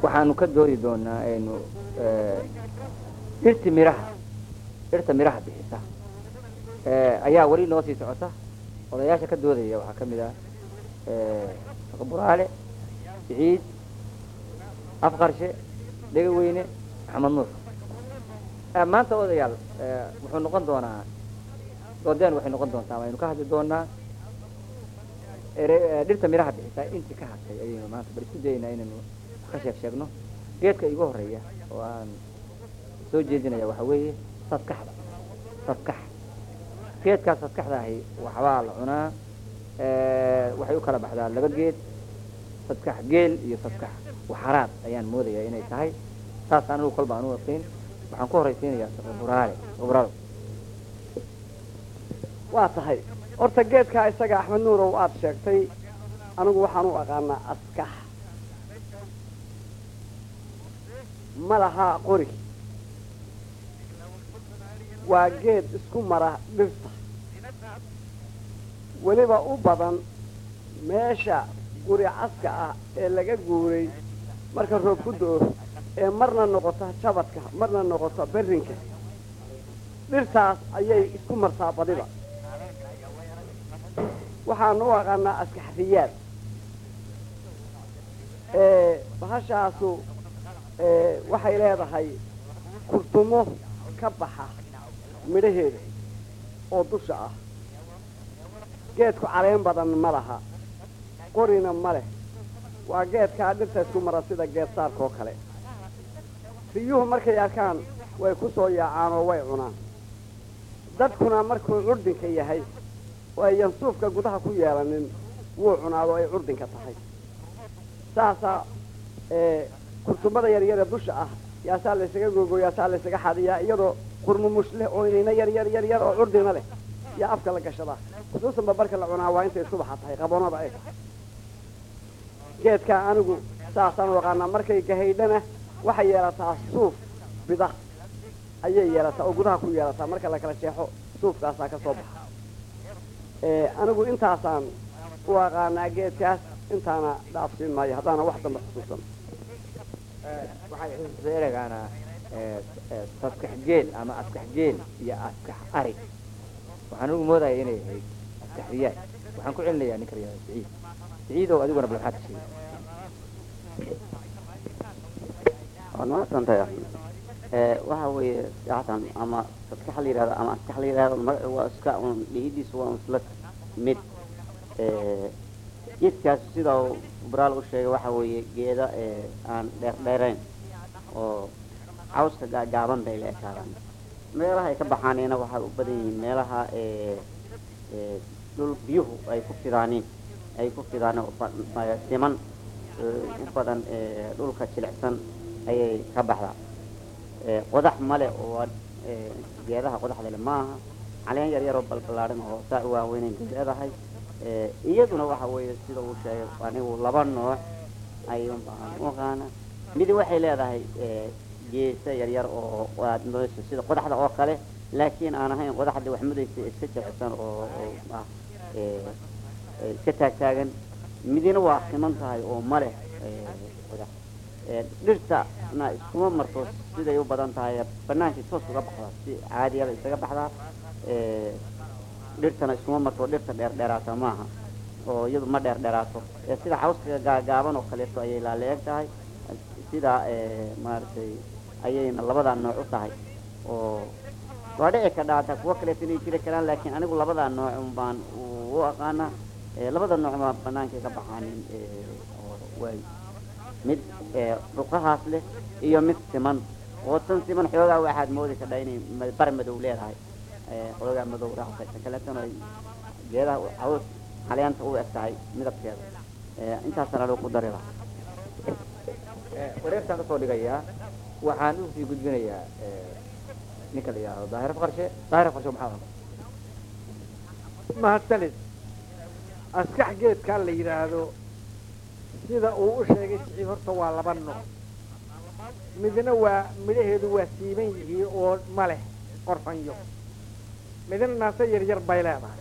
waxaanu ka doodi doonaa aynu dhirti miraha dhirta miraha bixisa ayaa weli noo sii socota odayaasha ka doodaya waxaa ka mid ah buraale siciid afqarshe dhegaweyne maxamed nuur maanta odayaal wuxuu noqon doonaa doodeen waxay noqon doontaa waynu ka hadli doonaa dhirta miraha bixisa intii ka hadtay ayaynu maanta bal isku dayaynaa inaynu ka sheeg sheegno geedka igu horeeya oo aan soo jeedinaya waxa weeye sadkaxda sadkax geedkaas sadkaxda ahi waxbaa la cunaa waxay u kala baxdaa laba geed sadkax geel iyo sadkax waxaraad ayaan moodayaa inay tahay saas anigu kolba aan u waqiin waxaan ku horaysiinayaa buraale buraal waa tahay horta geedkaa isaga axmed nuurow aad sheegtay anigu waxaan u aqaanaa askax ma lahaa qori waa geed isku mara dhirta weliba u badan meesha guri caska ah ee laga guuray marka roob ku do-o ee marna noqota jabadka marna noqota berrinka dhirtaas ayay isku martaa badiba waxaanu u aqaanaa askaxriyaad bahashaasu waxay leedahay kurtumo ka baxa midhaheeda oo dusha ah geedku caleen badan ma laha qorina ma leh waa geedkaa dhirta isku mara sida geed saarkaoo kale riyuhu markay arkaan way ku soo yaacaan oo way cunaan dadkuna markuu curdinka yahay oo ayan suufka gudaha ku yeelanin wuu cunaado ay curdinka tahay saasaa kurtumada yaryare dusha ah yaasaa laysaga gogo yaasaa laysaga xadiyaa iyadoo qurmumush leh oo inayna yar yar yar yar oo curdina leh yaa afka la gashadaa khusuusan babarka la cunaa waa intay subaxa tahay qaboonada ay tahay geedkaa anigu saasaan u aqaanaa markay gahaydhana waxay yeelataa suuf bida ayay yeelataa oo gudaha ku yeelataa marka la kala jeexo suufkaasaa ka soo baxa anigu intaasaan u aqaanaa geedkaas intaana dhaafsiin maayo haddaana wax dambe xusuusan waxay xusuusta eregaana sadkax geel ama askax geel iyo askax ari waxaan ugu moodaya inay ahayd askax riyaad waxaan ku celinayaa ninka riyaada siciid siciidow adiguna bal maxaad ka sheegay waad mahadsantahay axmed waxa weeye yaatan ama sadkax la yidhahdo ama askax la yidhahdo waa iska un dhihidiisu waa isla mid geedkaas sida uu braal u sheegay waxa weeye geeda aan dheer dheerayn oo cawska gaagaaban bay la ekaadaan meelaha ay ka baxaanina waxay u badan yihiin meelaha dhul biyuhu ay ku fidaaniin ay ku fidaan siman u badan dhulka jilicsan ayay ka baxdaa qodax male oo geedaha qodaxda le maaha caleen yar yaroo balbalaaran oo saa u waaweynayn bay leedahay iyaduna waxa weeye sida uu sheegay anigu laba nooc ayuun baan u aqaana midi waxay leedahay geesa yar yar oo aad mudayso sida qodaxda oo kale laakiin aan ahayn qodaxda wax mudaysa iska jilicsan oo ah iska taagtaagan midina waa siman tahay oo maleh qodax dhirtana iskuma marto siday u badan tahay banaankii toos uga baxdaa si caadiyaba isaga baxdaa dhirtana iskuma marto dhirta dheer dheeraata maaha oo iyadu ma dheer dheeraato sida cawska gaagaaban oo kaleeto ayay laaleeg tahay sida maaragtay ayayna labadaa nooc u tahay oo waa dhici kadhaata kuwo kaleeto inay jiri karaan laakiin anigu labadaa nooc un baan u aqaana labada nooc baa banaankay ka baxaanin oo waay mid ruqahaas leh iyo mid siman oo tan siman xoogaa waxaad moodi kadhaa inay bar madow leedahay xoogaa madow raactay ta kaleetana ay geedaha caws caleenta u eg tahay midabkeeda intaasana lagu dari lahaa wareegtaan kasoo dhigayaa waxaan usii gudbinayaa ninka la yidhaahdo daahir qarshe daahir qarshe maxaa mahadsanid askax geedkaa la yidhaahdo sida uu u sheegay siciid horta waa laba nooc midna waa midhaheedu waa siiban yihiin oo ma leh qorfanyo midna naase yaryar bay leedahay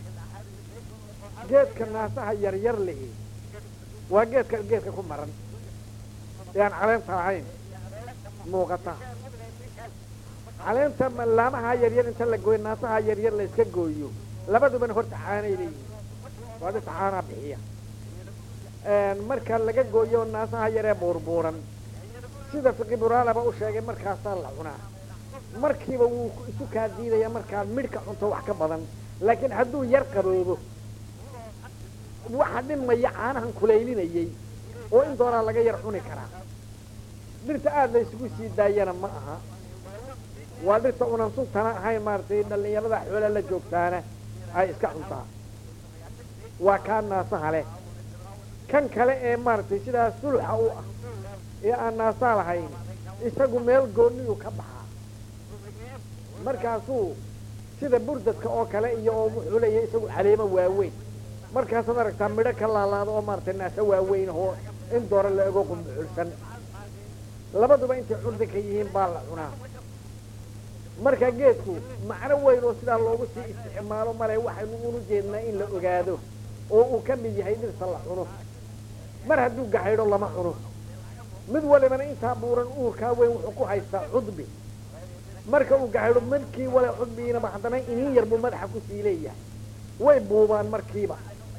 geedka naasaha yaryar lihi waa geedka geedka ku maran ee aan caleenta lahayn muuqata caleenta ma- laamaha yaryar inta la gooyo naasaha yaryar la iska gooyo labadubana horta caanay leeyihiin waa dhirta caanaa bixiya marka laga gooyo naasaha yaree buurbuuran sida fiqiburaanaba u sheegay markaasaa la cunaa markiiba wuu ku- isu kaa diidaya markaad midhka cunto wax ka badan laakiin hadduu yar qaboobo waxa dhimaya caanahan kulaylinayay oo in doonaa laga yar cuni karaa dhirta aada la isugu sii daayana ma aha waa dhirta unan suntana ahayn maaragtay dhallinyarada xoola la joogtaana ay iska cuntaa waa kaa naasaha leh kan kale ee maaragtay sidaa sulxa u ah ee aan naasaa lahayn isagu meel goonniyuu ka baxaa markaasuu sida burdadka oo kale iyo oo wuxuu leeyahay isagu caleemo waaweyn markaasaad aragtaa midho ka laalaada oo maaragtay naaso waaweyn oo in doora la ego qumbuxulsan labaduba intay curdinka yihiin baa la cunaa marka geedku macno weyn oo sidaa loogu sii isticmaalo male waxaynu unu jeednaa in la ogaado oo uu ka mid yahay dhirta la cuno mar hadduu gaxaydho lama cuno mid walibana intaa buuran uurkaa weyn wuxuu ku haystaa cudbi marka uu gaxaydho midkii wale cudbigiinaba haddana inin yar buu madaxa kusii leeyahay way buubaan markiiba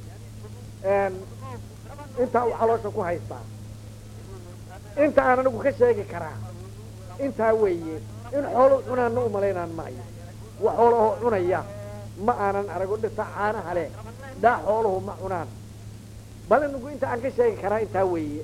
intaa uu caloosha ku haystaa inta aan anigu ka sheegi karaa intaa weeye in xoolo cunaanna umalaynaan maayo wa xoolahoo cunaya ma aanan arago dhirta caanaha leh dhaa xooluhu ma cunaan bal anigu inta aan ka sheegi karaa intaa weeye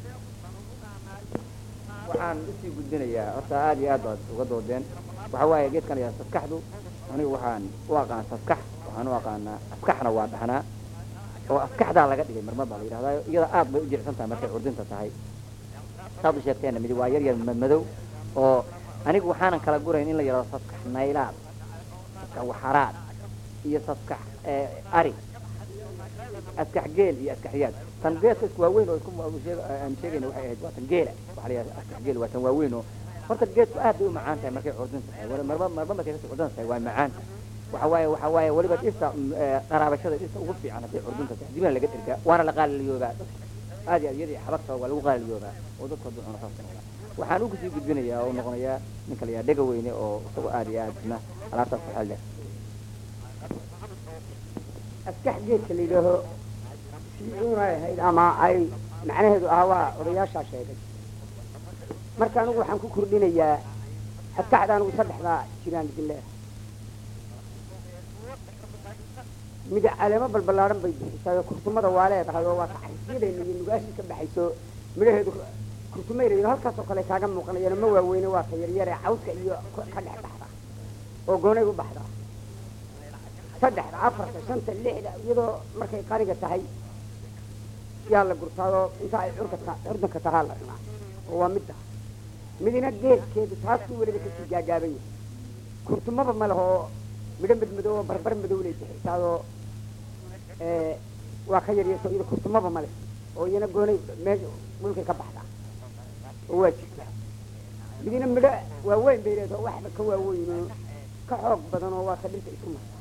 waxaan usii gudbinayaa horta aada iyo aad baad uga doodeen waxa waaye geedkan ayaa saskaxdu anigu waxaan u aqaan saskax waxaan u aqaanaa askaxna waa dhahnaa oo askaxdaa laga dhigay marmar baa la yidhahdaa iyada aad bay u jilicsan tahay markay curdinta tahay saad u sheegteena midi waa yar yar madmadow oo anigu waxaanan kala gurayn in la yidhahdo saskax naylaad saskax waxaraad iyo saskax ari askax geel iyo askax riyaad tan geedka isku waaweyn oo isku sheeg- aan sheegayna waxay ahayd waa tan geela waxaa la yidhahda askax geel waa tan waaweyn oo horta geedku aad bay u macaan tahay markay curdin tahay wala marba marba markay kasii curdin tahay waa macaan waxa waaye waxa waaye weliba dhirta mm, ee, qaraabashada dhirta ugu fiican hadday curdinta tahay dibina laga dhirgaa waana la qaaliliyoobaa aad iyo aad iyadii xabagta waa lagu qaaliliyoobaa oo dadka hadduu cuno saas noqdaa waxaan ugu sii gudbinayaa oo noqonayaa ninka la yidhaha dhega weyne oo isagoo aad iyo aad isna alaabtaas ku xeel leh askax geedka la yidhaaho siunay ahayd ama ay macnaheedu ahaa waa odayaashaa sheegay marka anigu waxaan ku kordhinayaa askaxda anigu saddexdaa jiraan idin leedahay mid caleemo balbalaaran bay bixisaa oo kurtumada waa leedahay oo waa taxriifyadeena iyo nugaashii ka baxayso midhaheedu kurtumay la yidhaho halkaasoo kale kaaga muuqanayaan ma waaweyne waa ka yaryare cawska iyo ka dhex baxda oo goonay u baxda saddexda afarta shanta lixda iyadoo markay qaniga tahay yaa la gurtaadoo inta ay curka curdanka tahaa la cunaa oo waa midda midina geedkeedu taasuu weliba kasii gaagaaban yahay kurtumaba ma leho oo midho madmadow oo barbar madow lay bixisaadoo waa ka yaryarto iyada kurtumaba ma leh oo iyana goonay meesha dhulkay ka baxdaa oo waa jirta midina midho waaweyn bay leedahay oo waxba ka waaweyn oo ka xoog badan oo waa ka dhirta isku marta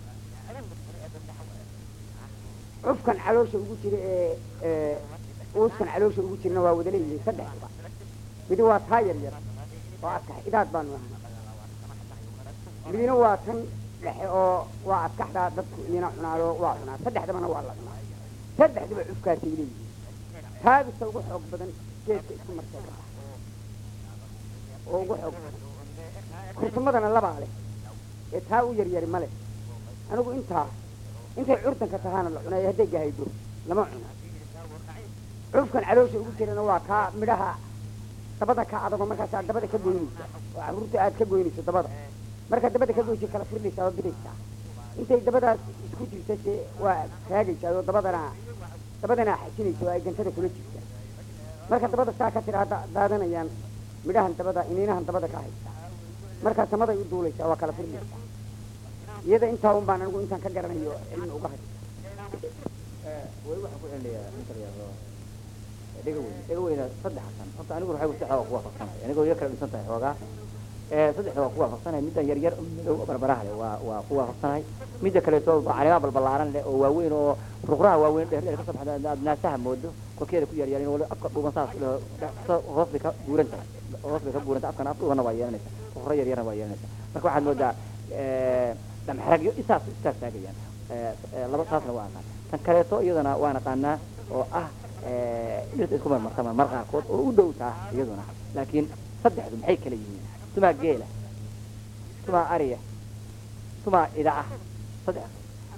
cufkan caloosha ugu jira ee uuskan caloosha ugu jirna waa wada leeyihiin saddexduba midi waa taa yar yar oo askax idaad baanu ahay midina waa tan dhexe oo waa askaxdaa dadku iyana cunaado waa cunaa saddexdabana waa la cunaa saddexduba cufkaasay leeyihiin taabista ugu xoog badan geedka isku martay ka baxa oo ugu xoog badan kurtumadana labaa leh ee taa u yaryari ma leh anigu intaa intay curdanka tahaana la cunayo hadday gahaydo lama cuno cufkan caloosha ugu jirana waa kaa midhaha dabada ka adago markaasaa dabada ka goynaysa oo caruurta aad ka goynayso dabada markaa dabada ka goysa kala firdhaysaa oo bidaysaa intay dabadaas isku jirta se waa raagaysaa oo dabadana dabadana xajinaysa oo ay gantada kula jirta marka dabada saa ka tira daadanayaan midhahan dabada iniinahan dabada ka haysta markaa samaday u duulaysaa waa kala firdhaysaa iyada intaa un baan anigu intaan ka garanayo cilmi uga hay weli waxaan ku celinayaa ninka la yidhahdo dhega weyne dhega weyne saddex xasan horta anigu waxay si xooga ku waafaqsanahay anigoo iyo kala dhisan tahay xoogaa Eh, saddexda waa ku waafaqsanahay middan yar yar madow oo barbaraha leh waa waa ku waafaqsanahay midda kaleeto caleemaha balbalaaran leh oo waaweyn oo ruqraha waaweyn dheer dheer ka soo baxda aad naasaha moodo korkeeda ku yar yarin wali afka dhuuban saas leh sa- hoos bay ka buuran tahay hoos bay ka buuran tahay afkana af dhuubana waa yeelanaysa ruqra yar yarna waa yeelanaysa marka waxaad moodaa eh, dhamxaragyo isaas istaag taagayaan Eh, eh, laba taasna waa aqaan tan kaleeto iyadana waa naqaanaa oo ah eh, dhirta isku marmartama mar qaarkood oo u dhow taa iyaduna laakiin saddexdu maxay kala yihiin tumaa geela tumaa ariya tumaa ida ah saddex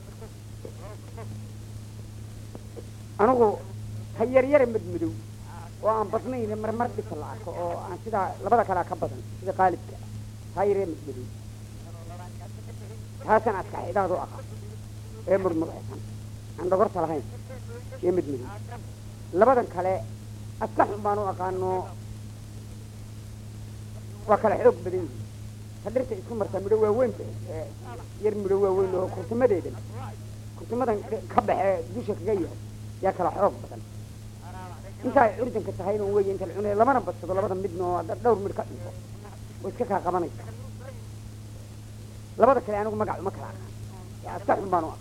anigu ha yaryare madmadow oo aan badnayn marmar dhisa la arko oo aan sidaa labada kalea ka badan sida qaalibka ha yaryare madmadow taasaan adkaxidaadu aqaan ee murmuraysan aan dhogorta lahayn ee madmadow labadan kale adkaxun baan u aqaano waa kala xoog badan yihiin ta dhirta isku marta midho waaweyn ba ee yar midho waaweyn oo kurtumadeedan kurtumadan ka baxe dusha kaga yahay yaa kala xoog badan inta ay curdanka tahayna wey inta la cunay lamana badsado labada midna oo haddaad dhowr midh ka cunto oo iska kaa qabanaysa labada kale anigu magac uma kala aqaan ee aska xun baan u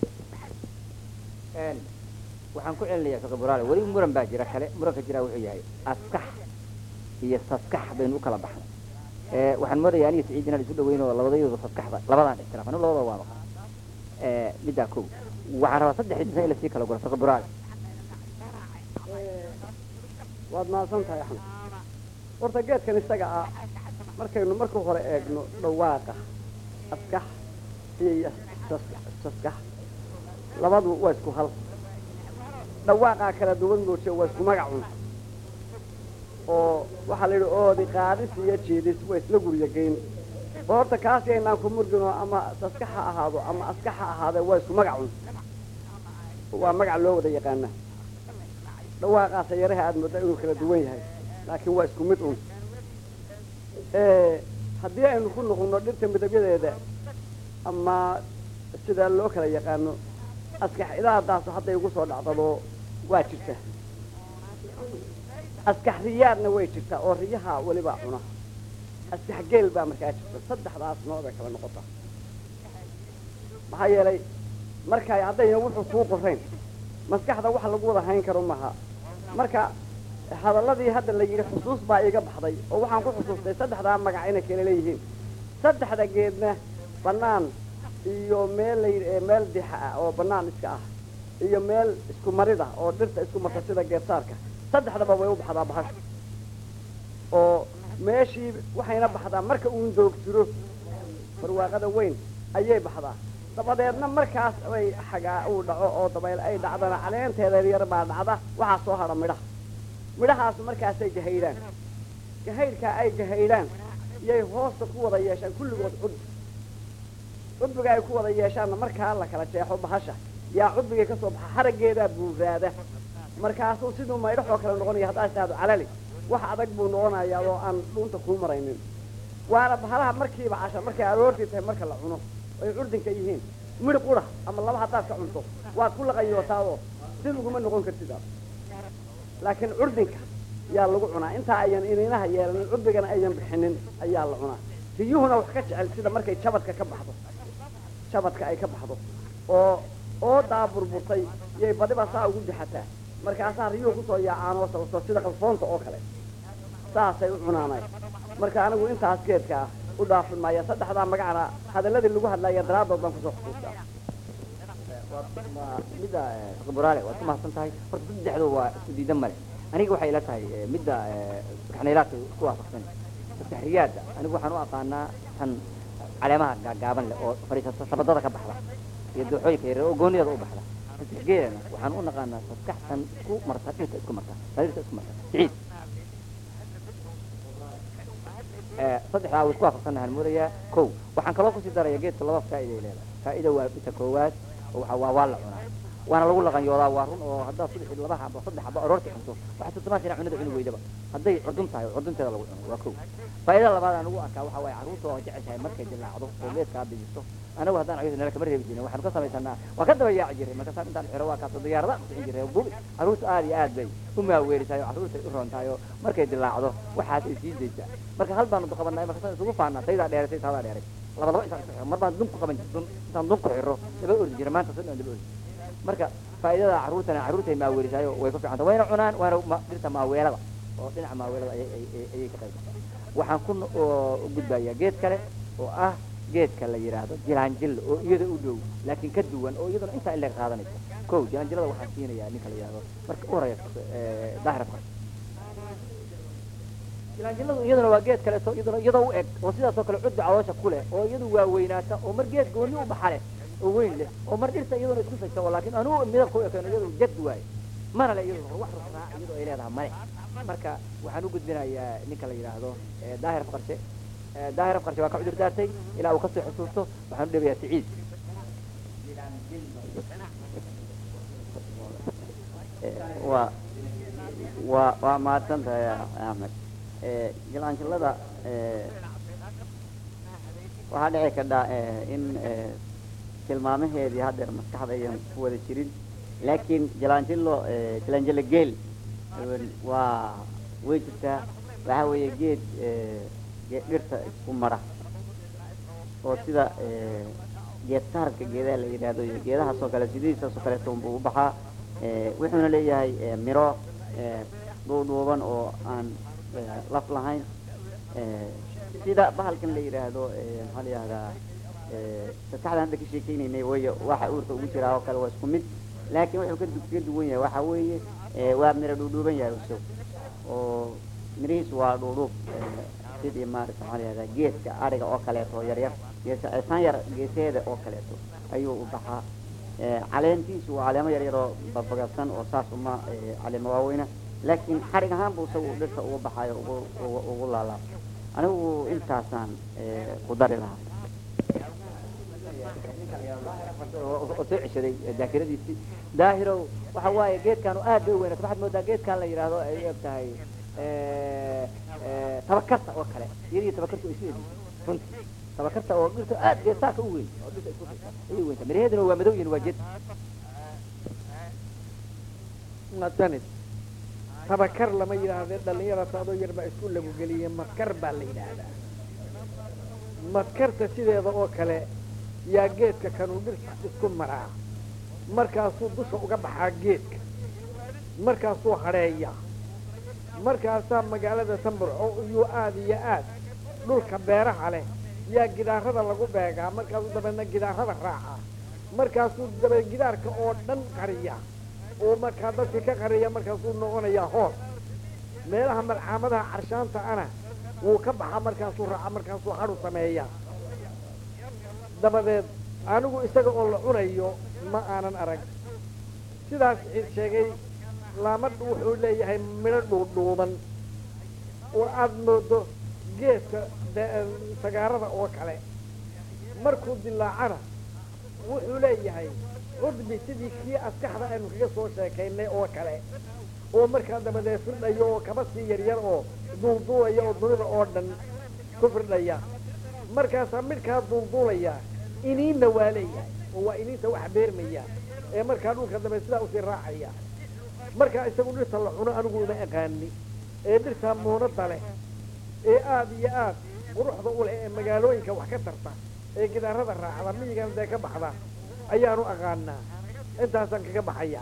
aqaan waxaan ku celinayaa fiqi buraale weli muran baa jira kale muranka jira wuxuu yahay askax iyo saskax baynu u kala baxnay Eh, waxaan moodayaa aniga siciid inaan isu dhaweyn oo labadayooda saskaxda labadaan ixtiraaf anigu labada waa maqan Eh, middaa kow waxaan rabaa saddex insan in lasii kala guro fiqi buraale waad mahadsan tahay axmed horta geedkan isaga ah markaynu marka hore eegno dhawaaqa askax iyo saskax saskax labadu waa isku hal dhawaaqaa kala duwan mooje waa isku magacun oo waxaa la yidhi oodi qaadis iyo jiidis waa isla gurya geyn oo horta kaasi aynaan ku murgino ama saskax ha ahaado ama askax ha ahaadee waa isku magacun waa magac loo wada yaqaana dhawaaqaasa yaraha aada moodaa inuu kala duwan yahay laakiin waa isku mid un haddii aynu ku noqono dhirta midabyadeeda ama sida loo kala yaqaano askax idaadaasu hadday igu soo dhacdado waa jirta askax riyaadna way jirtaa oo riyaha welibaa cuna askax geel baa markaa jirta saddexdaas nooc bay kala noqota maxaa yeelay markay haddayna wuxuu kuu qorayn maskaxda wax lagu wada hayn karo maha marka hadalladii hadda la yidhi xusuus baa iga baxday oo waxaan ku xusuustay saddexdaa magac inay kala leeyihiin saddexda geedna bannaan iyo meel la yidhi meel dixa ah oo bannaan iska ah iyo meel isku marid ah oo dhirta isku marta sida geedsaarka saddexdaba way u baxdaa bahasha oo meeshii waxayna baxdaa marka uun doog jiro barwaaqada weyn ayay baxdaa dabadeedna markaas ay xagaa uu dhaco oo dabayl ay dhacdana caleenteeda yar baa dhacda waxaa soo hadha midhaha midhahaas markaasay gahaydhaan gahaydhkaa ay gahaydhaan yay hoosta ku wada yeeshaan kulligood cudbi cudbiga ay ku wada yeeshaanna markaa la kala jeexo bahasha yaa cudbigay ka soo baxa haraggeedaa buuraada markaasuu siduu maydhaxoo kale noqonaya haddaad tidhahdo calali wax adag buu noqonayaa oo aan dhuunta kuu maraynin waana bahalaha markiiba casha markay aroortii tahay marka la cuno ay curdinka yihiin midh qura ama laba haddaad ka cunto waad ku laqayootaadoo si laguma noqon kartid aad laakiin curdinka yaa lagu cunaa intaa ayan ininaha yeelanin cudbigana ayan bixinin ayaa la cunaa riyuhuna wax ka jecel sida markay jabadka ka baxdo jabadka ay ka baxdo oo oodaa burburtay yay badiba saa ugu dixataa markaasaa riyuhu kusoo yaacaan oo sababto sida qalfoonta oo kale saasay u cunaanay marka anigu intaas geedka ah u dhaafin maaya saddexdaa magacna hadaladii lagu hadlaya daraaddood baan kusoo xusuustaa waa midda buraale waad ku mahadsan tahay horta saddexdu waa isku diidan male aniga waxay ila tahay eh, midda kaxnaylaadka isku waafaqsan saddexriyaadda anigu waxaan u aqaanaa tan caleemaha gaagaaban leh oo fadhiisata sabadada ka baxda iyo dooxooyinka yaryar oo gooniyada u baxda saddex geelana waxaan u naqaanaa saskaxtan isku marta dhirta isku marta sariirta isku marta siciid Eh, saddexdaa waa isku waafaqsannahaan moodayaa kow waxaan kaloo kusii daraya geedka laba faa'iida ay leedahay faa'ida waa midka koowaad oo waxa waa waa la cunaa waana lagu laqanyoodaa waa run oo haddaad subaxii laba xabo saddex xabo aroortii cunto waxaa tutumaas inaa cunada cuni weydaba hadday cudun tahay oo cudunteeda lagu cuno waa kow faa'idada labaad aan ugu arkaa waxaa waaye carruurta oo jeceshahay markay dilaacdo oo geedkaa bijisto anagu haddaan cayuda nala kama reebi jirin waxaanu ka samaysanaa waan ka daba yaaci jiray markaasaan intaan xiro waa kaasoo diyaarada kusicin jiray oo bubi carruurta aad iyo aad bay u maaweerisahay oo carruurtay u roon tahay oo markay dilaacdo waxaas ay sii daysaa marka hal baanu qabanay markaasaan isugu faanaa taydaa dheeratay taadaa dheeray laba laba intaan isku xiro mar baan dun ku qaban jir dun intaan dun ku xiro daba ordi jira maanta sidaan daba ordi marka faa'idada carruurtana carruurtay maaweerisaayo way ku fiicanta wayna cunaan waana ma- dhirta maaweelada oo dhinaca maaweelada ayay ay- ay- ayay ka qayb gashaa waxaan ku no- oo u gudbayaa geed kale oo ah geedka la yidhaahdo jilaanjillo oo iyada u dhow laakiin ka duwan oo iyaduna intaa in laga qaadanayso kow jilaanjillada waxaan siinayaa ninka la yidhaahdo marka u horeysa eh, daahir afqar jilaanjilladu iyaduna waa geed kaleeto iyaduna iyadoo u eg oo sidaasoo kale cudbi caloosha ku leh oo iyadu waa weynaata oo mar geed gooni u baxa leh oo weyn leh oo mar dhirta iyaduna isku saysa oo laakiin anugu midabka u ekeen iyadu jad waaye mana le iyadu wax rusraa iyadoo ay leedahay male marka waxaan u gudbinayaa ninka la yidhaahdo eh, daahir afqarshe Eh, daahir afqarshe waa ka cudur daartay ilaa uu kasoo xusuusto waxaan u dhebayaa siciid waa waa waa mahadsan tahay axmed Eh, jilaanjilada eh, waxaa dhici kadhaa eh, in eh, tilmaamaheedii haddeer maskaxda ayan ku wada jirin laakiin jilaanjilo eh, jilaanjilo geel een, waa way jirtaa waxaa weeye geed eh, geed dhirta isku mara oo sida eh, geed saarka geedaha la yidhaahdo iyo geedahaasoo kale sidiisaasoo kaleeto unbuu u baxaa Eh, wuxuuna leeyahay eh, miro eh, dhuudhuuban oo aan eh, laf lahayn Eh, sida bahalkan la yidhaahdo eh, maxaa la yidhahdaa eh, maskaxdan hadda ka sheekeynaynay way waxa uurka ugu jiraa oo kale waa isku mid laakiin wuxuu ka du- kaga duwan yahay waxaa weeye eh, waa miro dhuudhuuban yahay isagu oo mirihiisu waa dhuudhuub eh, sidii maarata maxaa la yidhahdaa geedka ariga oo kaleeto oo yaryar geesa san yar geeseeda oo kaleeto ayuu u baxaa Eh, caleentiisu waa caleemo yaryar oo babagabsan oo saas uma eh, caleemo waaweyna laakiin xarig ahaan buu isagu dhirta ugu baxayo ugu ugu- ugu laalaab anigu intaasaan eh, ku dari lahaa oo oo soo ceshaday eh, daakiradiisii daahirow waxa waaye geedkaanu aad bay u weynata waxaad moodaa geedkan la yidhaahdo ay u eg tahay eh, eh, tabakarta oo kale iyadii tabakartu ay isu egyihiin runtii tabakarta oo dhirta aad geesaaka u weyn oo dhirta isku saysa ayay weynta miraheeduna waa madow yihin waa jed masanid tabakar lama yidhaahdee dhallinyarata adoo yar baa isku lagu geliyey madkar baa la yidhaahdaa madkarta sideeda oo kale yaa geedka kanuu dhirta isku maraa markaasuu dusha uga baxaa geedka markaasuu hadheeya markaasaa magaalada tamburco iyuu aad iyo aad dhulka beeraha leh yaa gidaarada lagu beegaa markaasuu dabeedna gidaarada raaca markaasuu dabe gidaarka oo dhan qariya oo markaa dadka ka qariya markaasuu noqonayaa hoos meelaha malcaamadaha carshaanta ana wuu ka baxa markaasuu raaca markaasuu hadhu sameeya dabadeed anigu isaga oo la cunayo ma aanan arag sidaas ciid sheegay laama wuxuu leeyahay midho dhuudhuuban oo aada moodo geedka de- sagaarada oo kale markuu dilaacana wuxuu leeyahay cudbi sidii kii askaxda aynu kaga soo sheekaynay oo kale oo markaa dabadeed firdhayo oo kaba sii yaryar oo duulduulaya oo dunida oo dhan ku firdhaya markaasaa midhkaa duulduulaya iniinna waa leeyahay oo waa iniinta wax beermaya ee markaa dhulka dambe sidaa usii raacaya markaa isagu dhirta la cuno anigu uma aqaani ee dhirtaa muunada leh ee aada iyo aad quruxda u leh ee magaalooyinka wax ka tarta ee gidaarada raacda miyigan dee ka baxda ayaanu aqaanaa intaasaan kaga baxaya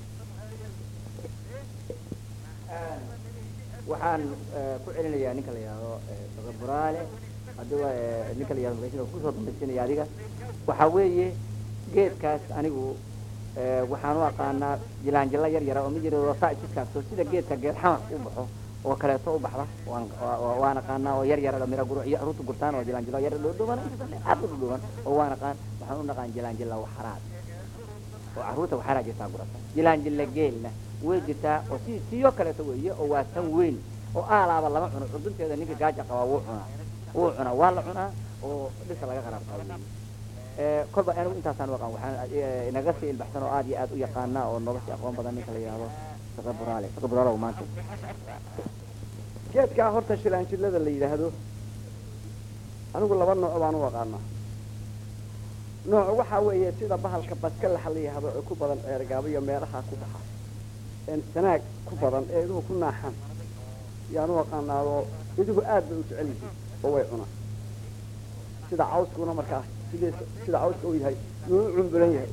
waxaan eh, ku celinayaa ninka la yidhaahdo eh, dr buraale haddiba eh, ninka la yidhahdo magaciisa kusoo dambaysinaya adiga waxaa weeye geedkaas anigu eh, waxaan u aqaanaa jilaanjila yar yara oo mid yar oo saa iskaastoo sida geedka geed xamar u baxo oo kaleeto u baxda waan waa- waan aqaanaa oo yar yara oo mira gurucyo aruurta gurtaan oo jilaanjilo yar dhuudhuuban aad u dhuudhuuban oo waan aqaan waxaan u naqaan jilaanjila waxaraad oo carruurta waxaraa jirtaa gurata jilaanjila geelna way jirtaa oo si siyo kaleeto weeye oo waa tan weyn oo aalaaba lama cuno cudunteeda ninka gaaja qabaa wuu cunaa wuu cunaa waa la cunaa oo dhirta laga qaraabtaa weeye Eh, kolba anigu intaasaan u aqaan waxaan eh, inaga sii ilbaxsan oo aad iyo aad u yaqaana oo nolosha aqoon badan ninka la yidhaahdo fiqi buraale fiqi buraalow maanta geedkaa horta shilaanjilada la yidhaahdo anigu laba nooc baan u aqaanaa nooc waxaa weeye sida bahalka baskalaxa la yidhaahdo ee ku badan ceergaabo iyo meelaha ku baxa een sanaag ku badan ee iduhu ku naaxan yaan u aqaanaa oo iduhu aad bay u jecel yihiin oo way cunaan sida cawskuna markaa sidii sida cawska uu yahay yuu u cumbulan yahay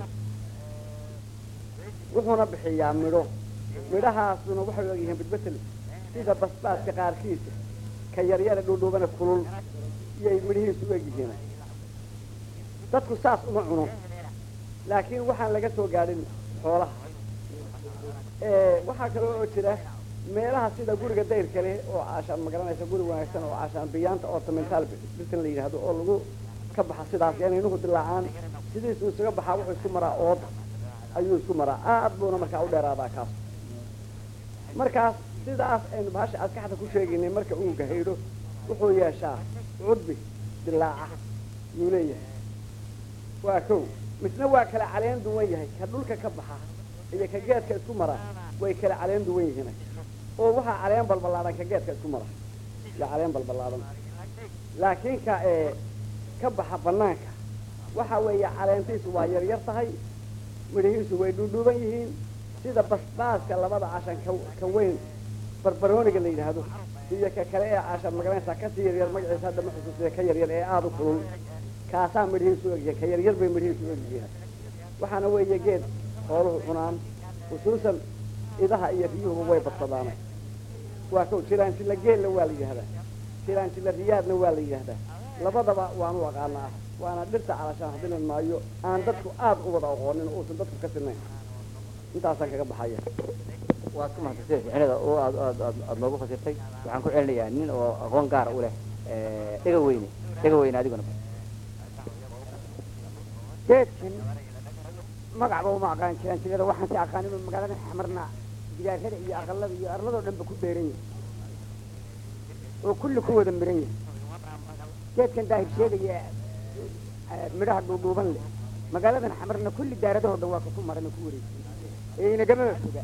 wuxuuna bixiyaa midho midhahaasuna waxay u egyihiin bedbetel sida basbaaska qaarkiisa ka yaryara dhuudhuubana kulul iyay midhihiisu u egyihiin dadku saas uma cuno laakiin waxaan laga soo gaadhin xoolaha waxaa kaloo oo jira meelaha sida guriga dayrka leh oo caashaan magaranaysa guri wanaagsan oo caashaan biyaanta ornamental bisan la yidhaahdo oo lagu ka baxa sidaas yani inuhu dilaacaan sidiisuu isaga baxaa wuxuu isku maraa ooda ayuu isku maraa aad buuna markaa u dheeraadaa kaas markaas sidaas aynu bahasha askaxda ku sheegaynay marka uu gahaydho wuxuu yeeshaa cudbi dilaaca yuu leeyahay waa kow misna waa kala caleen duwan yahay ka dhulka ka baxa iyo ka geedka isku mara way kala caleen duwan yihiin oo waxaa caleen balbalaadan ka geedka isku mara iyo caleen balbalaadan laakiin ka ee ka baxa banaanka waxa weeye caleentiisu waa yaryar tahay midhihiisu way dhuudhuuban yihiin sida basbaaska labada cashan ka ka weyn barbarooniga la yidhaahdo iyo ka kale ee cashan magaranaysaa kasii yaryar magaciisa hadda ma xusuusiya ka yaryar ee aada u kulul kaasaa midhihiisu u egyihiin ka yaryar bay midhihiisu u egyihiin waxaana weeye geed xooluhu cunaan khusuusan idaha iyo riyuhuba way badsadaan waa kow jiraanjila geella waa la yidhahdaa jiraanjila riyaadna waa la yidhahdaa labadaba waan u aqaanaa waana dhirta calashaan hadilan maayo aan dadku aad u wada aqoonin oo uusan dadku ka sinayn intaasaan kaga baxaya waad ku mahadsantahay ficnada oo aad aad aad aad noogu fasirtay waxaan ku celinayaa nin oo aqoon gaara u leh dhega weyne dhega weyne adiguna geedkan magacba uma aqaan jiraan jilada waxaan si aqaan inuu magaalada xamarna gidaarada iyo aqalada iyo arladoo dhanba ku beeran yahay oo kulli ku wada miran yahay geedkan daahir sheegaya eh, midhaha dhuudhuuban leh magaaladan xamarna kulli daaradahoo dhan waa ka ku maran oo ku wareegsan ee inagamaba foga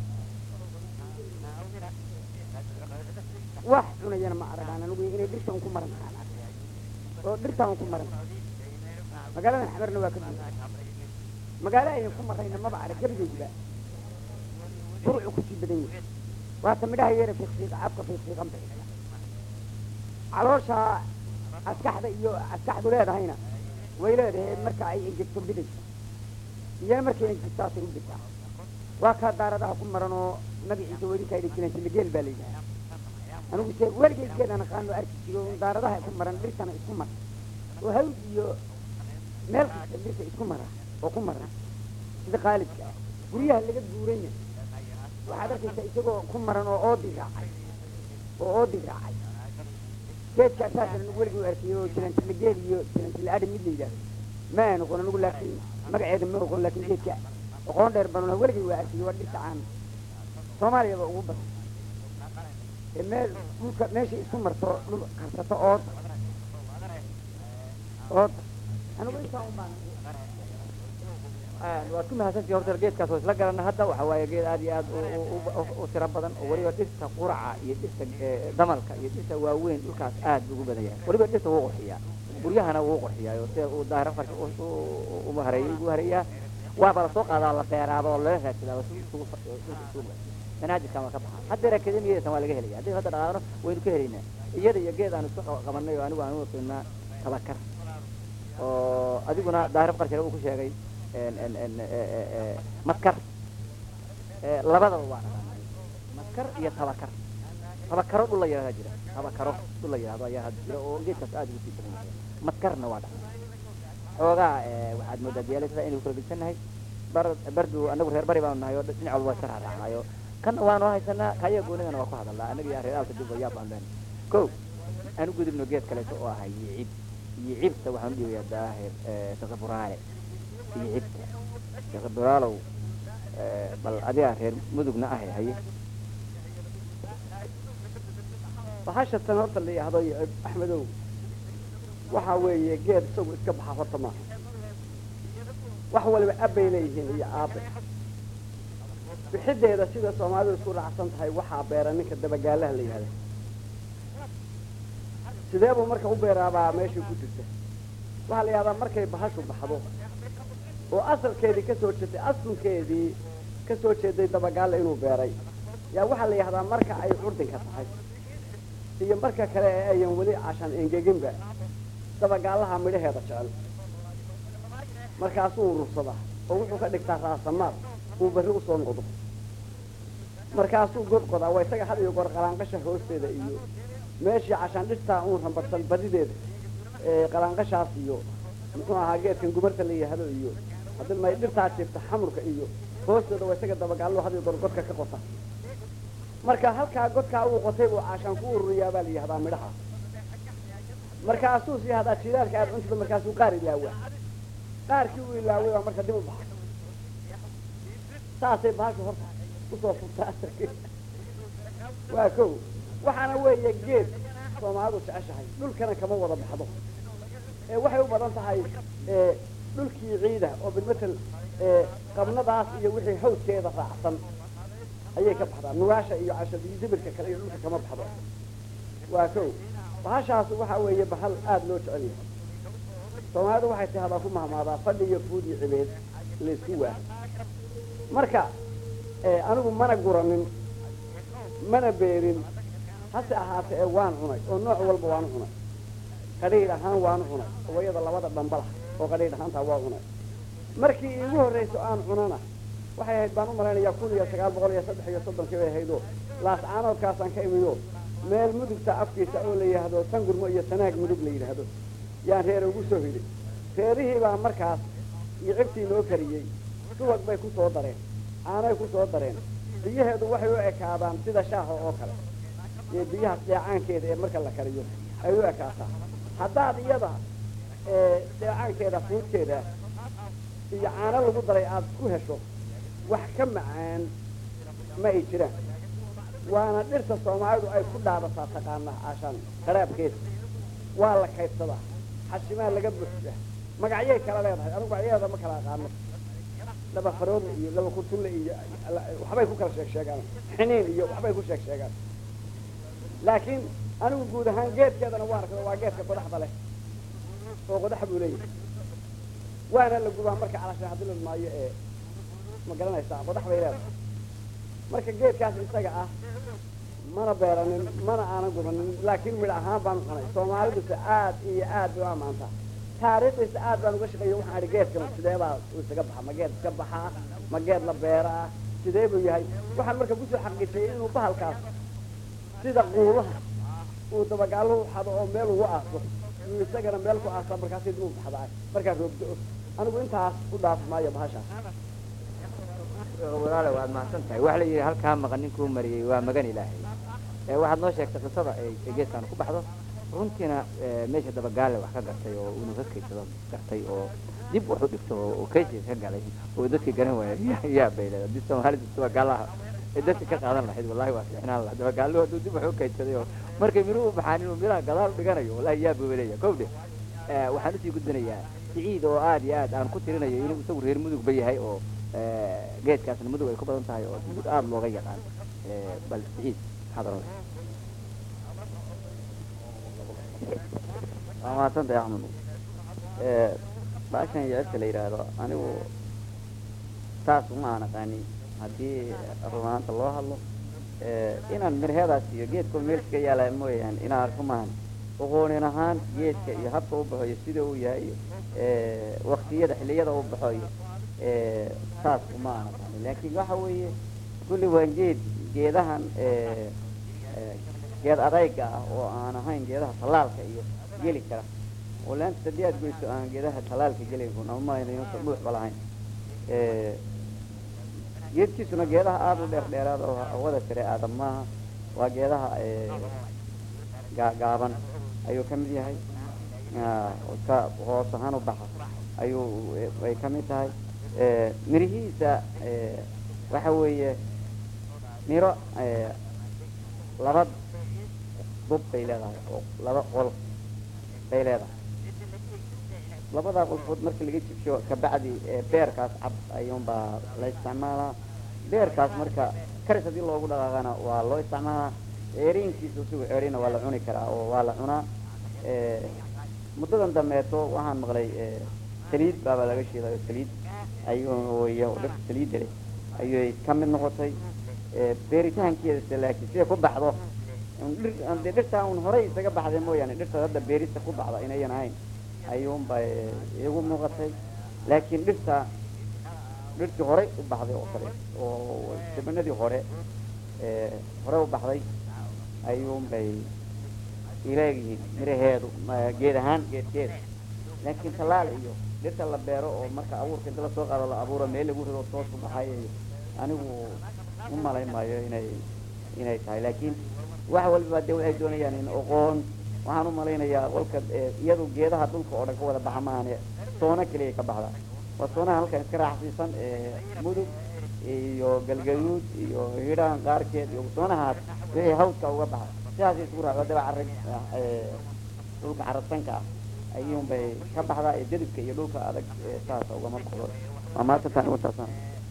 wax cunayana ma aragaan anigu inay dhirta un ku maran tahaan oo dhirtaa un ku maran magaaladan xamarna waa ka buuxa magaalo aynan ku marayna maba arag gebigeediba furucu kusii badan yahay waata midhaha yeera fiiqfiiq cabka fiiqfiiqan bixisa caloosha askaxda iyo askaxdu leedahayna way leedahay marka ay engegto bidaysa iyana markay engegtaasay u bisaa waa kaa daaradaha ku maran oo magaciisa weli kaydhi jiran silageel baa la yidhaha anigu se weligeed geedaan aqaano arki jiro un daaradaha ku maran dhirtana isku mar oo hawl iyo meel kasta dhirta isku mara oo ku maran sida qaalibka ah guryaha laga guuranya waxaad arkaysaa isagoo ku maran oo oodi raacay oo oodi raacay geedka asaasan anigu weligii u arkay oo jirantila geel iyo jirantila adhi mid la yidhaahdo ma aan oqon anigu laakiin magaceeda ma oqon laakiin geedka aqoon dheer baan ulaha weligii waa arkay waa dhirta caan soomaaliyaba ugu badan ee meel dhulka meeshay isku marto dhul karsato ooda ooda anigu intaa un baan waad ku mahadsantihi horta geedkaas oo isla garana hadda waxa waaye geed aad iyo aad u- u- u- u tiro badan oo weliba dhirta quraca iyo dhirta eh, damalka iyo dhirta waaweyn dhulkaas aad buu ugu badan yahay weliba dhirta wuu qurxiyaa guryahana wuu qurxiyaa oo sida uu daahir farka uma hareeyey buu hareeyaa waaba lasoo qaadaa la beeraaba oo lala raadsadaa si isugu fa- dhulka isugu manaajirkan waa ka baxa haddeer akademiyadeesan waa laga helaya haddii hadda dhaqaaqno waynu ka helaynaa iyada iyo geed aanu isku qab- qabanay oo anigu aanu qiinaa tabakar oo adiguna daahir qarshare uu ku sheegay en- en- en- e- e- e- maskar Eh, labadaba waa dhaqanay maskar iyo tabakar tabakaro dhul la yidhahdaa jira tabakaro dhul la yidhahdo ayaa hadda jira oo geedkaas aad ugu sii badan yahay maskarna waa dhaqan xoogaa eh, waxaad moodaa diyaalada inaynu kala gedsannahay bar bardu anagu reer bari baanu nahay oo dhinac walba waa iska raaraacnayo kanna waanu haysanaa kaya goonidana waa ku hadalnaa annaga iyo reer aalka dib yaa baan leenahay ko aan u gudubno geed kaleeto oo ahay yicib yicibta waxaan u dhiibayaa daahir saqaburaale yicibta saqaburaalow bal adigaa reer mudugna ahay haye bahasha tan horta la yidhaahdo yicib axmedow waxaa weeye geed isagu iska baxa horta maaha wax waliba abbay leeyihiin iyo aabe bixideeda sida soomaalidu isku raacsan tahay waxaa beera ninka dabagaalaha la yihahda sidee buu marka u beeraabaa meeshii ku jirta waxaa la yihahdaa markay bahashu baxdo oo asalkeedii kasoo jeeday asalkeedii kasoo jeeday dabagaalla inuu beeray yaa waxaa la yihahdaa marka ay curdinka tahay iyo marka kale ee ayan weli cashan engeginba dabagaalaha midhaheeda jecel markaasuu urursadaa oo wuxuu ka dhigtaa raasamaad uu berri usoo noqdo markaasuu god qodaa waa isaga had iyo goor qalaanqasha hoosteeda iyo meeshii cashaan dhirtaa uun rambadsan badideeda qalaanqashaas iyo muxuu ahaa geedkan gumarta la yihahdo iyo haddii may dhirtaa jirta xamurka iyo hoosteeda waa isaga dabagaallo had iyo goor godka ka qota marka halkaa godkaa uu qotay buu caashaan ku ururiyaa baa la yihahdaa midhaha markaasuu sii hadaa jilaalka aad cuntida markaasuu qaar ilaawaa qaarkii uu ilaaway baa marka dib u baxa saasay bahashu horta usoo furtaa waa kow waxaana weeye geed soomaalidu jeceshahay dhulkana kama wada baxdo ee waxay u badan tahay dhulkii ciida oo bilmatel qabnadaas iyo wixii hawdkeeda raacsan ayay ka baxdaa nugaasha iyo cashadiyo dibirka kale iyo dhulka kama baxdo waa kow bahashaas waxa weeye bahal aada loo jecel yahay soomaalidu waxay tahdaa ku mahmaadaa fadhi iyo fuud iyo cibeed laysku waa marka anigu mana guranin mana beerin hase ahaatee ee waan cunay oo nooc walba waanu cunay qadhiidh ahaan waanu cunay oo iyada labada dhambala oo qadhiidh ahaantaa waa cunay markii iigu horrayso aan cunana waxay ahayd baan u malaynayaa kun iyo sagaal boqol iyo saddex iyo soddonkii bay ahaydoo laascaanoodkaasaan ka imiyo meel mudugta afkiisa oo la yidhaahdo tangurmo iyo sanaag mudug la yidhaahdo yaan reer ugu soo hidhay reerihii baa markaas iyo cibtii noo kariyey subag bay ku soo dareen caanay ku soo dareen biyaheedu waxay u ekaadaan sida shaaha oo kale iyo biyaha dheecaankeeda ee marka la kariyo ay u ekaataa haddaad iyada dheecaankeeda fuudkeeda iyo caano lagu daray aada ku hesho wax ka macaan ma ay jiraan waana dhirta soomaalidu ay ku dhaadataa taqaanaa caashaan qaraabkeeda waa la kaydsadaa xashimaa laga buuxsaa magacyay kala leedahay anigu magacyadeeda ma kala aqaano laba faroodle iyo laba kurtulle iyo waxbay ku kala sheeg sheegaan xiniin iyo waxbay ku sheeg sheegaan laakiin anigu guud ahaan geedkeedana waa arkada waa geedka qodaxda leh oo qodax buu leeyahay waana la gubaa marka calasha hadii la maayo ee ma garanaysaa qodax bay leedahay marka geedkaas isaga ah mana beeranin mana aanan gubanin laakiin midh ahaan baan cunay soomaaliduse aad iyo aad bay u ammaantaa taariikhdiisa aad baan uga shaqeeya waxaan idhi geedkan sidee baa uu isaga baxa ma geed iska baxaa ma geed la beeraa sidee buu yahay waxaan marka kusoo xaqiijiyey inuu bahalkaas sida quulaha uu dabagaaluhu xado oo meel ugu aaso uu isagana meel ku aasa markaasi dib u baxdaa markaa roogdo anigu intaas u dhaaf maayo bahashaas walaale waad mahadsan tahay waxa la yidhi halkaa maqan ninkuu mariyey waa magan ilaahay waxaad noo sheegtay qisada ay geedkan ku baxdo runtiina meesha dabagaale wax ka gartay oo inuu ka kaydsado gartay oo dib wax u dhigto oo kaysiga ka galay oo dadka garan waaya yaa bay leedahay hadii soomaalida dabagaalaha ay dadka ka qaadan lahayd wallahi waa fiicnaan lahaa dabagaaluhu hadduu dib wax u kaydsaday oo markay miruhu u baxaan inuu miraha gadaal u dhiganayo wallahi yaa buu leeyahay kow dhe waxaan usii gudbinayaa siciid oo aad iyo aad aan ku tirinayo inuu isagu reer mudugba yahay oo geedkaasna mudug ay ku badan tahay oo mudug aada looga yaqaan bal siciid maxaad oran waa mahadsantahay axmed baashan yecebta la yidhaahdo anigu saas uma aan aqaanin haddii rumaanta loo hadlo inaan mirheedaas iyo geedka meelska yaala mooyaane inaan arko maahan aqoonin ahaan geedka iyo habka u baxo iyo sida uu yahay iyo waktiyada xilliyada u baxo iyo saas uma aan aqaanin laakiin waxa weeye kulli waa geed geedahan geed adayga ah oo aan ahayn geedaha tallaalka iyo geli kara oo laanta hadii aad goyso aan geedaha tallaalka gelin amamaynuusan dhuuxba lahayn geedkiisuna geedaha aada u dheer dheeraada oo hawada sare aada maaha waa geedaha gaagaaban ayuu ka mid yahay ka hoos ahaan u baxa ayuu ay ka mid tahay mirihiisa waxa weeye miro laba dub bay leedahay oo laba qol bay leedahay labadaa qolfood marka laga jibsho kabacdi ee, beerkaas cad ayuunbaa la isticmaalaa beerkaas marka karis haddii loogu dhaqaaqana waa loo isticmaalaa ceeriinkiisa isagu ceeriina waa la cuni karaa oo waa la cunaa ee, muddadan dambeeto waxaan maqlay ee, saliid baaba laga shiidayo saliid ayuu iyo dhirta saliidda leh ayay ka mid noqotay ee, beeritaankeedase laakiin siday ku baxdo un dhir aan dee dhirtaa un horey isaga baxday mooyaane dhirta hadda beerista ku baxda inayan ahayn ayuunba ee, iigu muuqatay laakiin dhirta dhirtii horey u baxday oo kale oo sabanadii hore ee, hore u baxday ayuunbay ileegyihiin miraheedu ma- geed ahaan geedkeeda laakiin tallaal iyo dhirta la beero oo marka abuurka inta lasoo qaado la abuuro meel lagu rido toos ku baxay iyo anigu u malayn maayo inay inay tahay laakiin wax walba de waxay doonayaan in aqoon waxaan u malaynayaa walka ee, iyadu geedaha dhulka oo dhan ka wada baxa maahane soono keliya ka baxda waa soonaha halkan iska raaxsiisan ee mudug iyo galgaduud iyo hidhaan qaarkeed iyo soonahaas wixii hawdka uga baxa sidaas isugu raaco daba carag ee, dhulka carasanka ah ayuunbay ka baxdaa ee dedibka iyo dhulka adag ee saasa ugama baxdo waa maanta tan ugu taasaan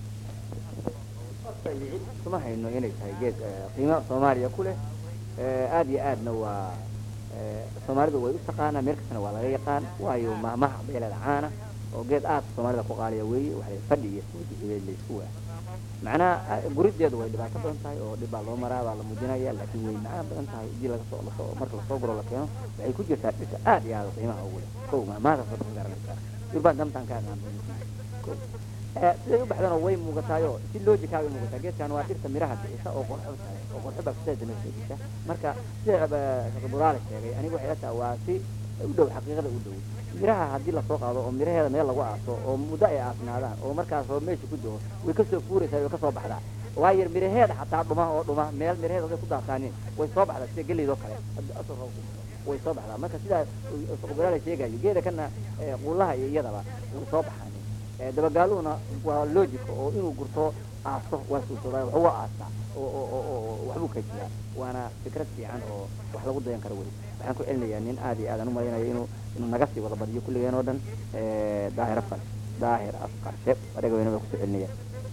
kuma hayno inay tahay geed eh, qiimo soomaaliya ku leh Eh, aad iyo aadna waa eh, soomaalidu way u taqaanaa meel kastana waa laga yaqaan waayo mahmaha beeleeda caana oo geed aad soomaalida ku qaaliya weeye waxay fadhi iyo suujixideed laysku waa macnaha ah, gurideedu way dhibaato badan tahay oo dhib baa loo maraa baa la muujinaya laakiin way macaan badan tahay haddii laga soo lasoo marka lasoo guro la keeno waxay ku jirtaa dhirta aad iyo aad qiimaha ugu leh kow mahmahaas ka garanaysaa durbaan damtaan ka aqaan kow Eh, siday u baxdana way muugataayo si loojika way muugataa geedkan waa dhirta miraha bixisa oo qorxo tahay oo qorxo baa kuseeda nafteedisa marka sida buraale sheegay anigu waxay la tahay waa si u dhow xaqiiqada u dhow miraha haddii lasoo qaado oo miraheeda meel lagu aaso oo muddo ay aasnaadaan oo markaas oo meesha ku jiro way kasoo fuuraysaa way kasoo baxdaa waayo miraheeda xataa dhuma oo dhuma meel miraheeda haday ku daataanin way soo baxdaa sida geleydoo kale haddii asal roob ku jiro, way soo baxdaa marka sidaa buraale sheegayo geeda kana eh, quulaha iyo iyadaba way soo baxaan Eh, dabagaaluhuna waa logic oo inuu gurto aaso waa suurtoodaa wax waa aastaa oo oo oo oo waxbuu kajiyaa waana fikrad fiican oo wax lagu dayan karo weli waxaan ku celinayaa nin aad iyo aadaan u malaynayo inuu inuu naga sii wada badiyo kulligeen oo dhan eh, daahir afkar daahir afkarshe adhaga weyna baa kusoo celinaya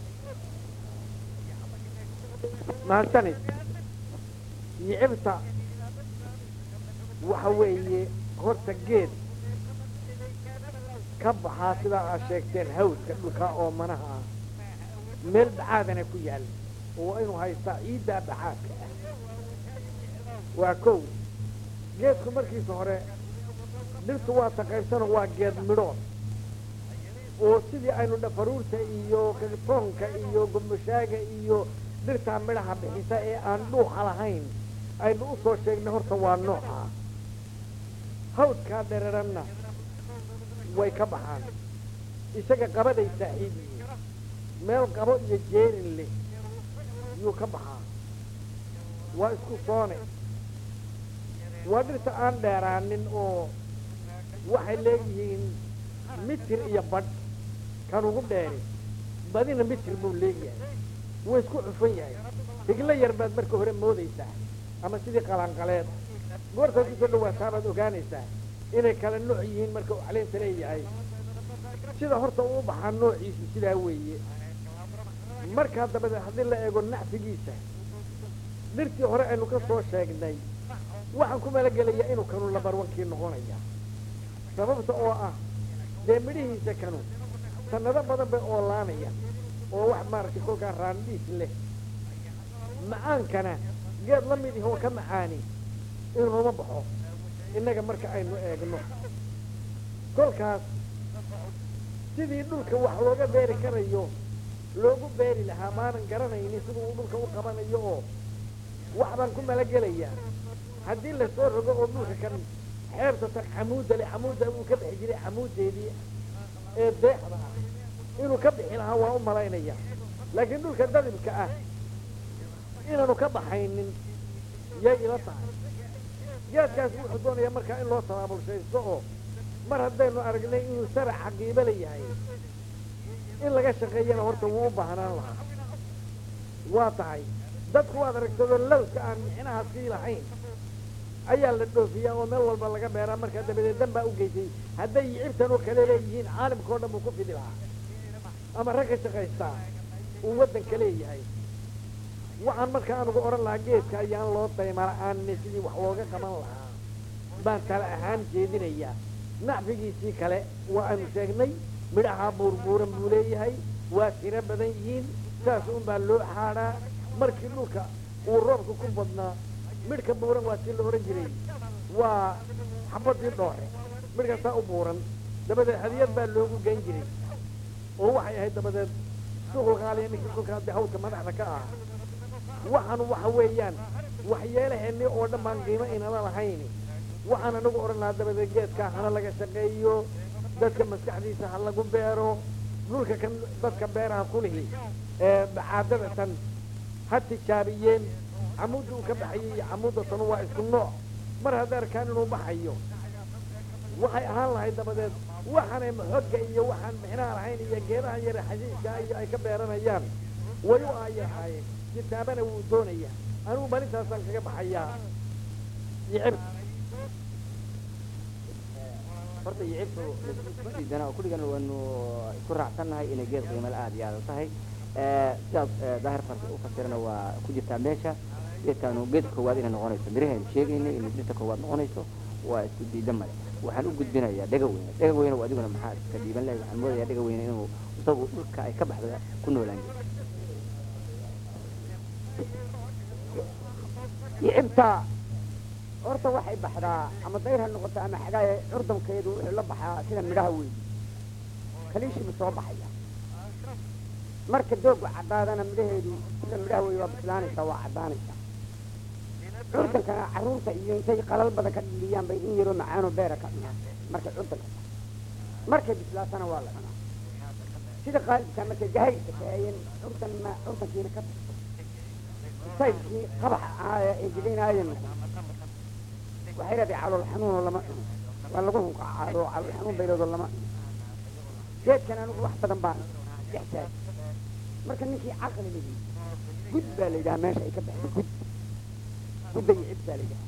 mahadsanid yicibta waxa weeye horta geed ka baxaa sidaa aad sheegteen hawdka dhulka oo manaha ah meel dhacaadana ku yaal oo waa inuu haystaa ciiddaa dhacaadka ah waa kow geedku markiisa hore dhirtu waa taqaybsano waa geed midhood oo sidii aynu dhafaruurta iyo kagtoonka iyo gombashaaga iyo dhirtaa midhaha bixisa ee aan dhuuxa lahayn aynu u soo sheegnay horta waa nooca hawdkaa dhereranna way ka baxaan isaga qabaday saaxiib yihiin meel qabo iyo jeerin leh yuu ka baxaa waa isku soone waa dhirta aan dheeraanin oo waxay leeyihiin mitir iyo badh kan ugu dheeri badina mitir buu leeyahay wuu isku cufan yahay higlo yar baad marka hore moodaysaa ama sidii qalanqaleed goortaad kusoo dhawaataa baad ogaanaysaa inay kala nooc yihiin marka uu caleenta leeyahay sida horta uu u baxaa noociisu sidaa weeye markaa dabadeed haddii la eego nacfigiisa dhirtii hore aynu ka soo sheegnay waxaan ku malagelayaa inuu kanu labarwankii noqonaya sababta oo ah dee midhihiisa kanu sanado badan bay oolaanaya oo wax maaragtay kolkaa raandhiis leh macaankana geed la mid ihoo ka macaani inuuma baxo innaga marka aynu eegno kolkaas sidii dhulka wax looga beeri karayo loogu beeri lahaa maanan garanaynin siduu uu dhulka u qabanayo oo wax baan ku malagelayaa haddii lasoo rogo oo dhulka kan xeebta tan camuudda le camuudda uu ka bixi jiray camuuddeedii ee deexda ah inuu ka bixi lahaa waa u malaynaya laakiin dhulka dadibka ah inaanu ka baxaynin yay ila tahay geedkaas wuxuu doonayaa markaa in loo tabaabulshaysto oo mar haddaynu aragnay inuu sarac xaqiibo la yahay in laga shaqeeyana horta wuu u baahnaan lahaa waa tahay dadku waad aragtadoo lawska aan micnaha sii lahayn ayaa la dhoofiyaa oo meel walba laga beeraa markaa dabadeed dan baa u geysay hadday yicibtan oo kale leeyihiin caalamka oo dhan buu ku fidi lahaa ama rag ka shaqaystaa uu waddanka leeyahay waxaan marka anugu odhan lahaa geedka ayaan loo dayma la-aanne sidii wax looga qaban lahaa baan tala ahaan jeedinayaa nacfigiisii kale waa aanu sheegnay midhahaa buurbuuran buu leeyahay waa tiro badan yihiin saas un baa loo xaadhaa markii dhulka uu roobka ku badnaa midhka buuran waa tii la odhan jiray waa xabadii dhoore midhkaasaa u buuran dabadeed hadiyad baa loogu geyn jiray oo waxay ahayd dabadeed suuqul qaaliya ninkii kolkaa dee hawlka madaxda ka ah waxaan waxa weeyaan waxyeelaheenni oo dhan baan qiimo inala lahayn waxaan anagu odhan lahaa dabadeed geedkaa hana laga shaqeeyo dadka maskaxdiisa ha lagu beero dhulka kan dadka beeraha ku lihi ee bacaadada tan ha tijaabiyeen camuudda uu ka baxayay iyo camuudda tanu waa isku nooc mar hadday arkaan inuu baxayo waxay ahaan lahayd dabadeed waxaanay maxogga iyo waxaan mixnaha lahayn iyo geedaha yare xasiiska iyo ay ka beeranayaan way u aayahaayeen kitaabana wuu doonaya anigu balintaasaan kaga baxayaa yicib horta yicibtu ma diidana oo kulligana waanu isku raacsannahay inay geed qiimale aada iyo aada u tahay sidaas daahir farsi u fasirana waa ku jirtaa meesha geedkaanu geedka koowaad inay noqonayso mirahaynu sheegaynay inay dhirta koowaad noqonayso waa isku diidan male waxaan u gudbinayaa dhega weyne dhega weyne waa adiguna maxaa iska dhiiban lahay waxaan moodayaa dhega weyne inuu isagu dhulka ay ka baxda ku noolaan jiro yicibta horta waxay baxdaa ama dayr ha noqoto ama xagaaye curdamkeedu wuxuu la baxaa sida midhaha weyn kaliishibu soo baxaya marka doogu caddaadana midhaheedu sida midhaha wey waa bislaanaysaa waa caddaanaysaa curdankana carruurta iyo intay qalal badan ka dhiliyaan bay in yaroo macaanoo beera ka cunaan markay curdanka markay bislaatana waa la cunaa sida qaalibka markay gahayrka kaayeen curdan ma curdankiina ka tagto saydkii qabaxa ahaa ee engegaynaayeen waxay leedahay calool xanuunoo lama cuno waa lagu hunqacaado calool xanuun bayloodoo lama cuno geedkan anigu wax badan baan ixtaaj marka ninkii caqli lihi gud baa la yidhaha meesha ay ka baxdo gud gudda iyo cib baa la yidhaha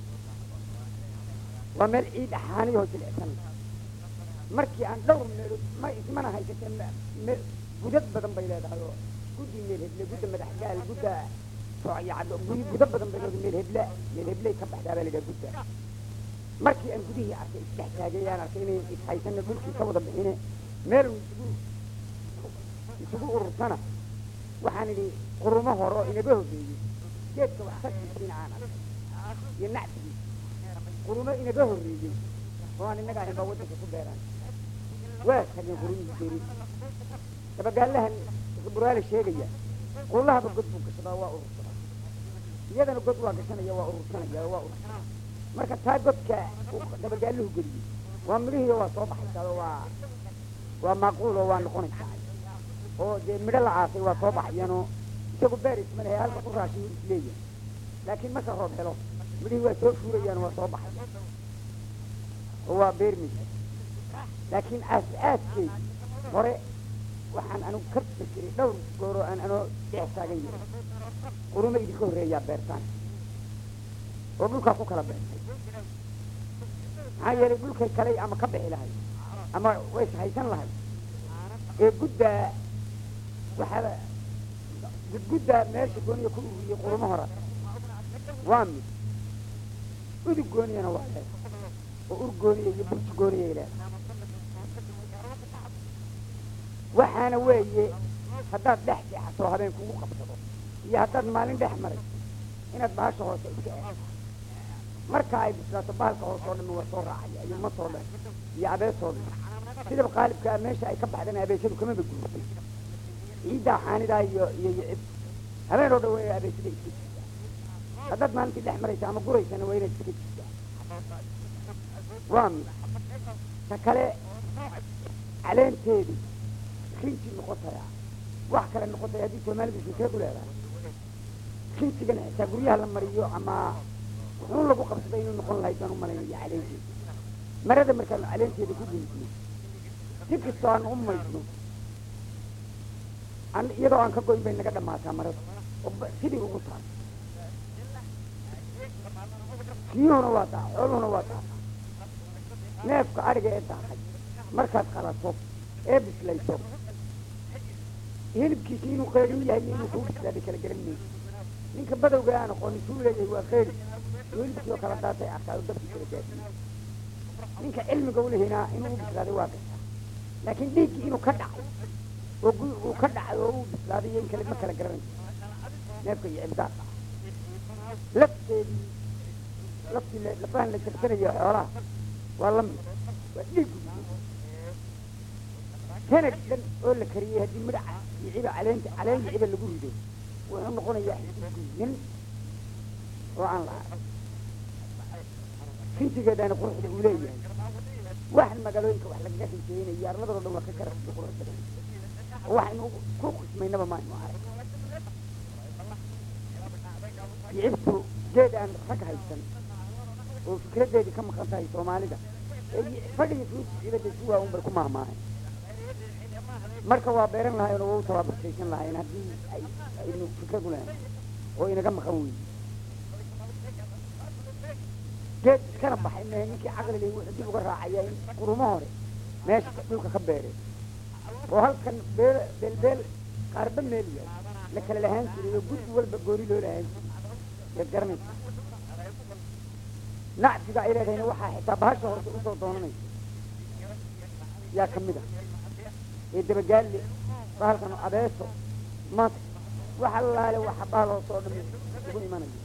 waa meel ciid axaaniyahoo jilicsan markii aan dhowr meelood ma ismana haysatee me gudad badan bay leedahay oo guddi meel heble gudda madax gaal gudda socyacdo gudo badan bay leedahay meel heble meel hebley ka baxdaa baa la yidhaha gudda markii aan gudihii arkay isdhex taagay aan arkay inay ishaysana dhulkii ka wada bixine meel isugu isugu urursana waxaan idhi qurumo hore oo inaga horreeyey geedka wax kasisiina aan arkay iyo nacsigiisa qurumo inaga horreeyey oo aan innaga ahayn baa waddanka ku beeraan waa tageen qurumihii beeri dabagaalahan buraale sheegaya qullahaba god buu gashadaa waa urursadaa iyadana god waa gashanaya waa urursanaya waa urursanaya marka taa godka dabagaaluhu geliyey waa midhihiiyo waa soo baxaysaa oo waa waa maaquul oo waa noqonaysaa oo dee midho la aasay waa soo baxayaanoo isagu beeris ma lehe halka ku raashiyu isleeyahay laakiin marka roob helo midhihii waa soo fuurayaan waa soo baxaya oo waa beermaysa laakiin aas-aaskeedi hore waxaan anigu ka fikiray dhowr gooroo aan anoo dhex taagan yahay qurumo idinka horreeyaa beertaan oo dhulkaa ku kala beertay maxaa yeelay dhulkay kaley ama ka bixi lahay ama way haysan lahay ee guddaa waxaa gudguddaa meesha gooniya ku ururiyey qurumo hora waa mid udug gooniyana waa leedahay oo ur gooniya iyo burji gooniyay leedahay waxaana weeye haddaad dhex seexato habeen kugu qabsado iyo haddaad maalin dhex maray inaad bahasha hoose iska eegto marka ay bislaato bahalka hoose oo dhan waa soo raacaya iyo matoo dhan iyo abeesoo dhan sidaba qaalibkaa meesha ay ka baxdana abeesadu kamaba guurtay ciiddaa xaanidaa iyo iyo iyo cib habeen oo dhan waa inay abeesada iska jirtaa haddaad maalintii dhex maraysa ama guraysana waa inaad iska jirtaa waa mid ta kale caleenteedu rinji noqotaya wax kale noqotaya haddii soomaalidu shirkeed u leedahay rinjigana xitaa guryaha la mariyo ama wuxuun lagu qabsaday inuu noqon lahayd baan u malaynaya caleenteeda marada markaan caleenteeda ku gulgulay si kastoo aan u maydno an iyadoo aan ka goyn bay naga dhamaataa marada oo sidii ugu taal biyuhuna waa daa xooluhuna waa daa neefka adhiga ee daaqay markaad qalato ee bislayso hilibkiisi inuu qeydhin yahay iyo inuu kuu bislaaday kala garan mayso ninka badowga aan aqoonin suu leeyahay waa qeydi oo hilibkii oo kala daatay arkaa oo dabkii kala gaadiyey ninka cilmiga u lehinaa inuu u bislaaday waa gashaa laakiin dhiiggii inuu ka dhacay oo gu- uu ka dhacay oo uu bislaaday iyo in kale ma kala garanayso neefka iyo cibdaaqa lafteedii laftii la- lafahan la jarsanayo xoolaha waa la mid waa dhiiggu sanad dhan oo la kariyey haddii midhaca iyo ciba caleenta caleen iyo ciba lagu rido wuxuu noqonayaa xisigunin oo aan la arag fintigeedana quruxda uu leeyahay waxan magaalooyinka wax lagaga xiiseeynayo arladoo dhan waa ka karaf iyo qurux badan oo waxaynu ku qismaynaba maaynu arag yicibtu geed aan rag haysan oo fikradeedii ka maqan tahay soomaalida ee fadhiga fuuti cibada si waa un bay ku maahmaahay marka waa beeran lahayn oo waa u tababartaysan lahayn haddii ay aynu fikrad u lahayn oo inaga maqan weyn geed iskana baxay mehe ninkii caqli leh wuxuu dib uga raacaya in qurumo hore meesha dhulka ka beereen oo halkan beel beelbeel qaarba meel yahay la kala lahaan jiray oo guddi walba gooni loo lahaan jiray yaad garanaysa nacsiga ay leedahayna waxaa xitaa bahasha horta usoo doonanaysa yaa ka mid ah ee dabagaalle bahalkan abeeso mata waxa laale waxa bahalhoosoo dhan ugu imanayo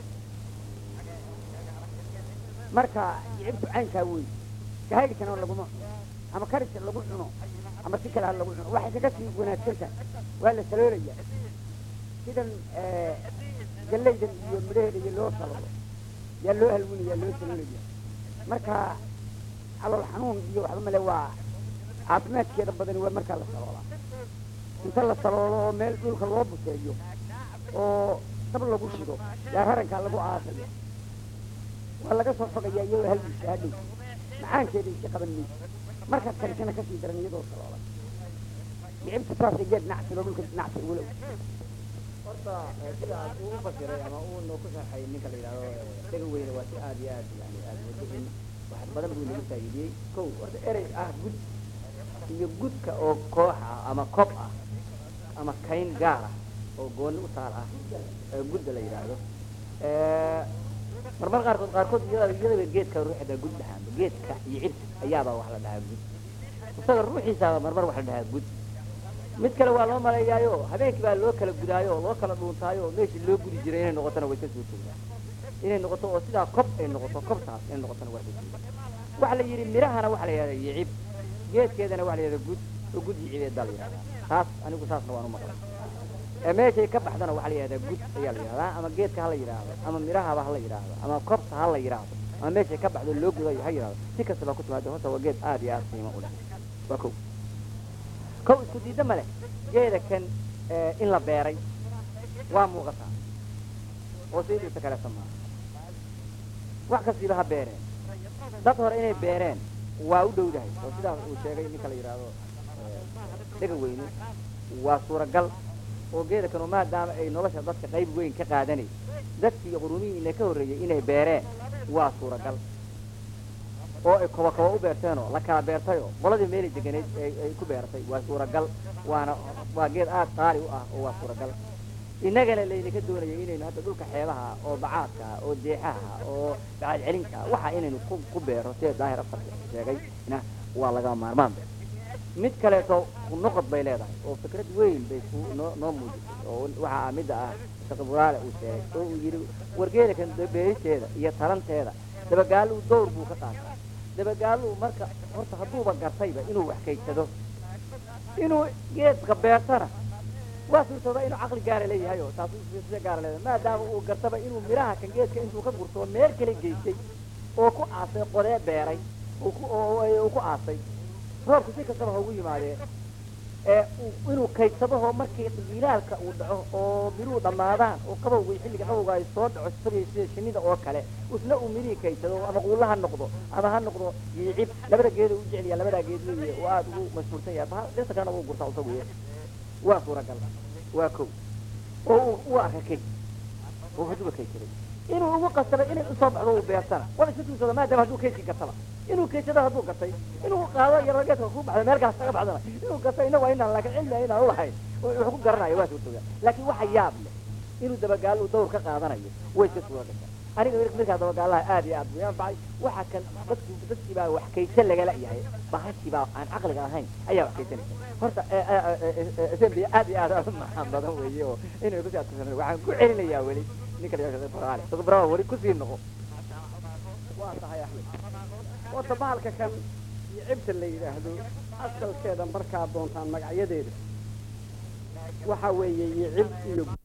marka yicibtu caynkaa wey kahagitana laguma cuno ama karisa lagu cuno ama si kale ha lagu cuno waxay kaga sii wanaagsan tahay waa la saloolaya sidan gallaydan iyo midhaheeda iyo loo salolo yaa loo halwinaya loo saloolaya marka calool xanuun iyo waxba male waa caafimaadkeeda badani waa markaa la saloolaa inta la saloolo oo meel dhulka loo buseeyo oo dab lagu shido yaa rarankaa lagu aasaya waa laga soo fogayaa iyadoo halgiisa hadhow macaankeeda iska qaban mayso markaad karisana kasii daran iyadoo saloolan yicibta saasay geed nacsigo dhulka nacsi ugu low horta eh, sida aad uu u fasiray ama uu noo ku sharxay ninka la yidhahdo eh, dhega weyne waa si aad iyo aad yani aad moodo in wax badan buu nagu faa'iidiyey kow horta erey ah gud iyo gudka oo koox ah ama kob ah ama kayn gaar ah oo gooni u taal ah ee gudda la yidhaahdo Eh, marmar qaarkood qaarkood iyada iyadaba geedka ruuxda gud dhahaanba geedka iyo cibta ayaabaa wax la dhahaa gud isaga ruuxiisaaba marmar wax la dhahaa gud mid kale waa loo maleeyaayo habeenkii baa loo kala gudaayo oo loo kala dhuuntaayo oo meeshii loo gudi jiray inay noqotona way ka soo jeedaa inay noqoto oo sidaa kob ay noqoto kobtaas inay noqotona waa ka jeedaa waxa la yidhi mirahana waxa la yidhahda yicib geedkeedana waxa la yidhahda gud oo gud yicibeedaa la yidhahdaa taas anigu saasna waan u maqlay ee meeshay ka baxdana waxaa la yidhahdaa gud ayaa la yidhahdaa ama geedka ha la yidhaahdo ama mirahaba ha la yidhaahdo ama kobta ha la yidhaahdo ama meeshay ka baxdo loo gudayo ha yidhahdo si kastaba ku timaado horta waa geed aad iyo aad qiimo u leh waa kow kow isku diidda ma leh geeda kan eh, in la beeray waa muuqataa oo sidiisa kaleeta maaha wax kastiiba ha beereen dad hore inay beereen waa u dhowdahay oo sidaa uu sheegay ninka la yidhaahdo eh, dhega weyne waa suuragal oo geeda kanu maadaama ay nolosha dadka qayb weyn ka qaadanay dadkii qurumihiina ka horreeyey inay beereen waa suuragal oo ay koba koba u beerteenoo la kala beertayoo qoladii meelay deganeyd ay ay ku beertay waa suuragal waana waa geed aad qaali u ah oo waa suuragal innagana laydinka doonayay inaynu hadda dhulka xeebaha ah oo bacaadka ah oo deexaha ah oo bacaad celinka ah waxa inaynu ku ku beero sida daahir afar sheegay na waa laga maarmaan be mid kaleeto noqod bay leedahay oo fikrad weyn bay ku noo noo muujisay oo waxa ah midda ah shaqiburaale uu sheegay oo uu yidhi wargeeda kan beeristeeda iyo talanteeda dabagaaluu dowr buu ka qaataa dabagaaluu marka horta hadduuba gartayba inuu wax kaydsado inuu geedka beertana waa suurtooda inuu caqli gaara leeyahay oo taas sida gaara leedahay maadaama uu gartaba inuu miraha kan geedka intuu ka gurto meel kale geystay oo ku aasay qodee beeray oo ku oo oo- uu ku aasay roobku si kastaba ha ugu yimaadee ee uu- inuu kaydsadahoo markii ilaalka uu dhaco oo miruhu dhammaadaan oo qabowga iyo xilliga qabowga ay soo dhaco sida sida shinnida oo kale isna uu mirihii kaydsado ama quulla ha noqdo ama ha noqdo yiicib labada geeda u jecel yahay labadaa geed weeye oo aada ugu mashhuursan yahay baha dhirta kalena wuu gurtaa isagu ye waa suuragal waa kow oo uu u arka keli oo haduuba kaysaday inuu ugu qasabay inay usoo baxdo uu beertana wala isu tuusada maadaama hadduu kaysi gataba inuu kaysado hadduu gatay inuu qaado yaro geedka ku baxda meel gaas kaga baxdana inuu gato inagu inaan laakiin cilmi inaan ulahayn wuxuu ku garanayo waa suurtoga laakiin waxa yaab leh inuu dabagaal uu dawr ka qaadanayo way iska suura gashaa aniga markaa dabagaalaha aad iyo aad buu anfacay waxa kan dadku dadkii baa wax kaysa lagala yahay bahashii baa aan caqliga ahayn ayaa wax kaysanaysa horta smbi aad iyo aad u macaan badan weeye oo inay kusii adkaysan waxaan ku celinayaa weli ninka la yidhahdo baraale baraale weli kusii noqo waa tahay axmed horta bahalka kan iyo cibta la yidhaahdo asalkeeda markaad doontaan magacyadeeda waxa weeye iyo cib iyo